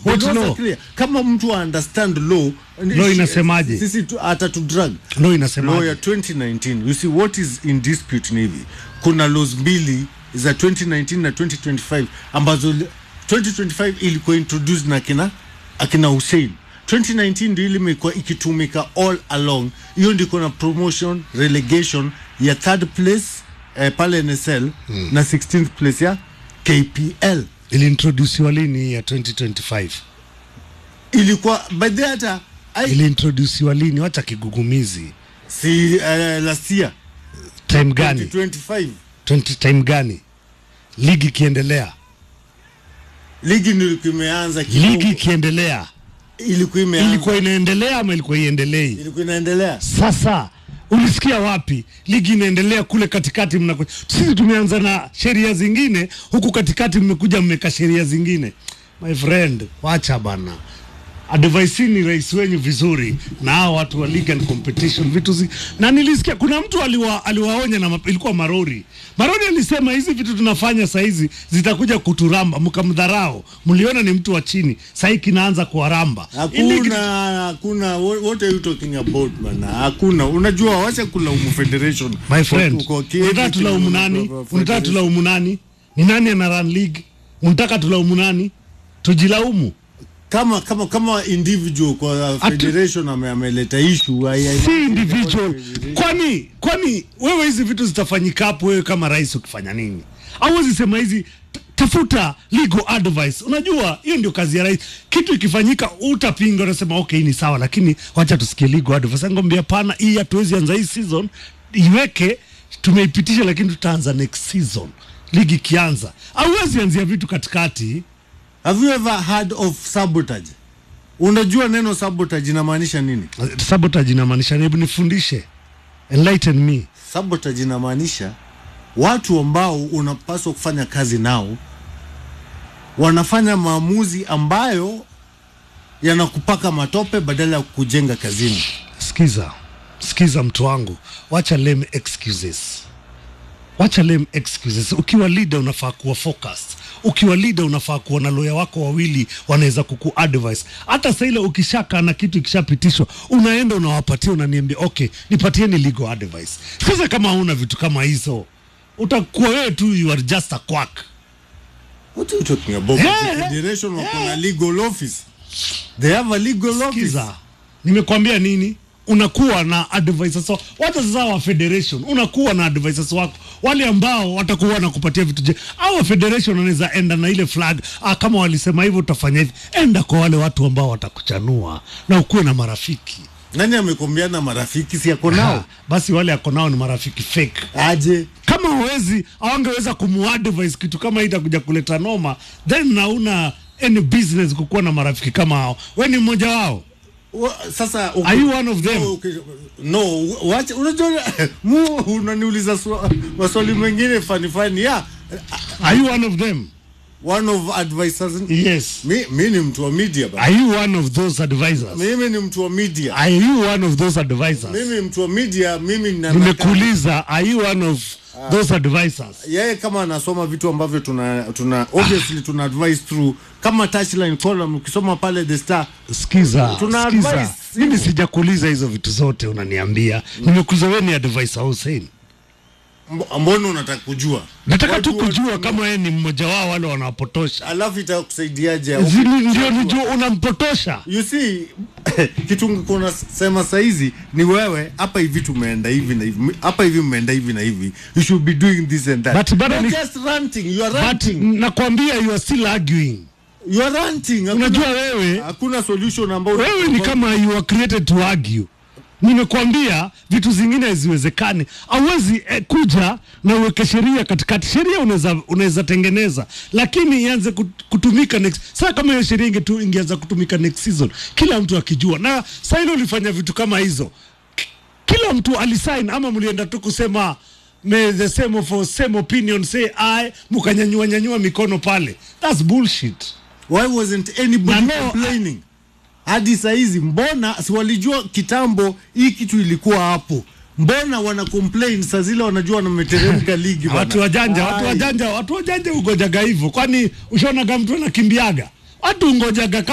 The What laws are law? clear. kama mtu understand law Law inasemaje? sisi tu- hata tu drug Law law inasemaje? ya 2019 you see what is in dispute ni hivi kuna laws mbili za 2019 na 2025 ambazo li- 2025 ilikuwa introduced na akina akina Hussein 2019 ndio ile imekuwa ikitumika all along hiyo ndio kuna promotion relegation ya third place eh, pale NSL na 16th place ya KPL iliintrodusiwa lini hii ya 2025 ilikuwa by the hata I- iliintrodusiwa lini wacha kigugumizi si uh, last year time gani 2025 20 time gani ligi ikiendelea ligi ndio imeanza ligi kidogo. ikiendelea ilikuwa imeanza ilikuwa inaendelea ama ilikuwa iendelei ilikuwa inaendelea sasa ulisikia wapi ligi inaendelea kule katikati mnaku... sisi tumeanza na sheria zingine huku katikati mmekuja mmeka sheria zingine my friend wacha bana advaisini rais wenyu vizuri na hao watu wa league and competition vitu zi... na nilisikia kuna mtu aliwa, aliwaonya na map- ilikuwa marori marori alisema hizi vitu tunafanya sahizi zitakuja kuturamba mkamdharau mliona ni mtu wa chini sahii kinaanza kuwaramba Hii ligi- hakuna hakuna wha- what are you talking about bana hakuna unajua wacha kulaumu federation my friend Kwa- kwa kile unataka kitu tulaumu una- nani kwa- unataka federation. tulaumu nani ni nani ana run league unataka tulaumu nani tujilaumu kama kama kama individual kwa federation ame- ameleta issue hai- hai- si individual kwani kwani wewe hizi vitu zitafanyika hapo wewe kama rais ukifanya nini auwezi sema hizi t- tafuta legal advice unajua hiyo ndio kazi ya rais kitu ikifanyika utapinga unasema okay hii ni sawa lakini wacha tusikie legal advice ngombe hapana hii hatuwezi anza hii season iweke tumeipitisha lakini tutaanza next season ligi ikianza auwezi anzia vitu katikati have you ever heard of sabotage unajua neno sabotage inamaanisha nini sabotage inamaanisha hebu nifundishe enlighten me sabotage inamaanisha watu ambao unapaswa kufanya kazi nao wanafanya maamuzi ambayo yanakupaka matope badala ya kujenga kazini Sikiza, sikiza mtu wangu, wacha lame excuses, wacha lame excuses. Ukiwa leader unafaa kuwa focused. Ukiwa leader unafaa kuwa na lawyer wako wawili wanaweza kuku advise. Hata saa ile ukishaka na kitu ikishapitishwa, unaenda unawapatia, unaniambia okay, nipatieni legal advice. Sasa kama huna vitu kama hizo, utakuwa wewe tu you are just a quack. What are you talking about? Yeah, The yeah, federation wako na legal office. They have a legal office. Sikiza, nimekwambia nini? Unakuwa na advisors wako. Wacha sasa wa federation, unakuwa na advisors wako wale ambao watakuwa wanakupatia vitu je. Au wa federation wanaweza enda na ile flag ah, kama walisema hivyo utafanya hivi. Enda kwa wale watu ambao watakuchanua na ukuwe na marafiki Nani amekwambia na marafiki si yako nao? Ha, basi wale ako nao ni marafiki fake. Aje. Kama hawezi hawangeweza kumuadvise kitu kama hii itakuja kuleta noma, then nauna any business kukuwa na marafiki kama hao. We ni mmoja wao. Wa- Sasa uko- Are you one of them? No, okay. No, wacha unajua mu unaniuliza swa- maswali mengine fani fani. Yeah. Are you one of them? One of advisors. Yes. Mi, mi ni mtu wa media ba. Are you one of those advisors? Mimi ni mtu wa media. Are you one of those advisors? Mimi mtu wa media, mimi nina Nimekuuliza, are you one of those advisors? yeye kama anasoma vitu ambavyo tuna tuna obviously tuna advise through kama touchline column ukisoma pale the star Sikiza, Tuna sikiza. advice Mimi sijakuuliza hizo vitu zote unaniambia. Nimekuuliza wewe ni advisor Hussein. mbo- mbona unataka kujua Nataka Watu tu wa- kujua kama wewe ni mmoja wao wale wanawapotosha. alafu itakusaidiaje Zini ndio nijua unampotosha. you see kitu ungekuwa unasema saizi ni wewe hapa hivi tumeenda hivi na hivi hapa hivi mmeenda hivi na hivi you should be doing this and that But bado You're ni- just ranting you are But ranting nakwambia you are still arguing. you are ranting Hakuna- Unajua wewe hakuna solution ambayo wewe ni kama you are created to argue. Nimekwambia vitu zingine haziwezekani. Hauwezi eh, kuja na uweke sheria katikati. Sheria unaweza unaweza tengeneza, lakini ianze kut- kutumika next. Sasa kama hiyo sheria ingetu ingeanza kutumika next season, kila mtu akijua. Na sasa ile ulifanya vitu kama hizo, K- kila mtu alisign, ama mlienda tu kusema may the same of same opinion say I, mkanyanyua nyanyua mikono pale. That's bullshit. why wasn't anybody Na no, complaining hadi saizi mbona si walijua kitambo hii kitu ilikuwa hapo mbona wana complain saa zile wanajua wanameteremka ligi bana? watu wajanja watu Ai. wajanja watu wajanja ugojaga hivyo kwani ushaonaga mtu anakimbiaga watu ungojaga